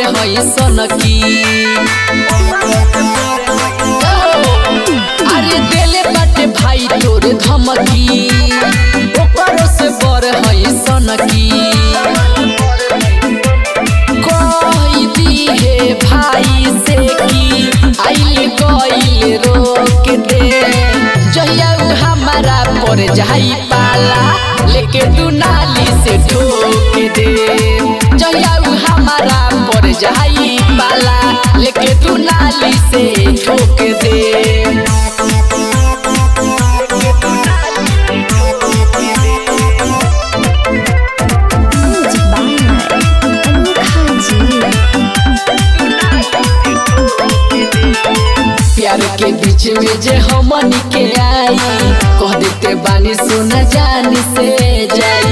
हई सनकी अरे देले बाटे भाई तोरे धमकी ओकरो से बर हई सनकी कही दी हे भाई से की आइल गइल रोक दे जहिया उ हमारा पर जाई पाला लेके तू नाली से ठोक दे जहिया उ हमारा पर जाई पाला लेके तू नाली से ठोक दे Music by Anukha Ji. प्यार के बीच में जे हमन के आई कह देते बानी सोना जान से जाई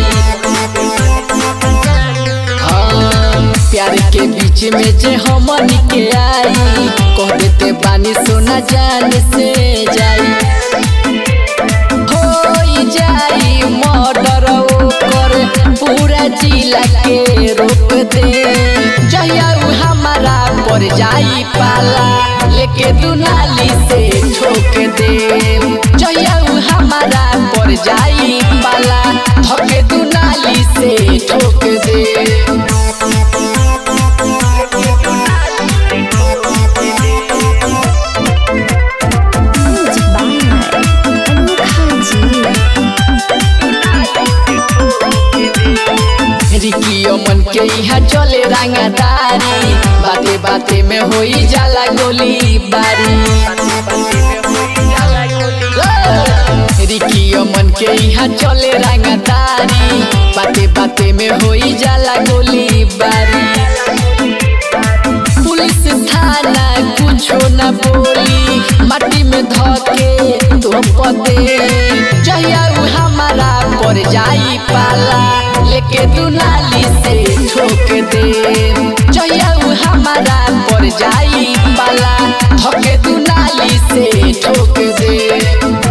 हाँ, प्यार के बीच में जे हमन के आई कह देते बानी सोना जान से जाई होई जाई मर्डर ओकर पूरा जिला के रोक दे जहिया उ हमारा पर जाई पाला लेके तू नाली से ठोक दे जहिया उ हमारा पर जाई पाला धके तू नाली से ठोक दे Music by Anukha Ji. रिकियो मन के यहाँ चले रंगदारी बाते बाते में होई जाला गोली बारी रिकियो मन के यहाँ चले रंगदारी बाते बाते में होई जाला गोली बारी पुलिस थाना कुछो न बोली माटी में धके धोप दे जहिया उ हमारा पर जाई पाला लेके तू नाली से ठोक दे जहिया उ हमारा पर जाई पाला धके तू नाली से ठोक दे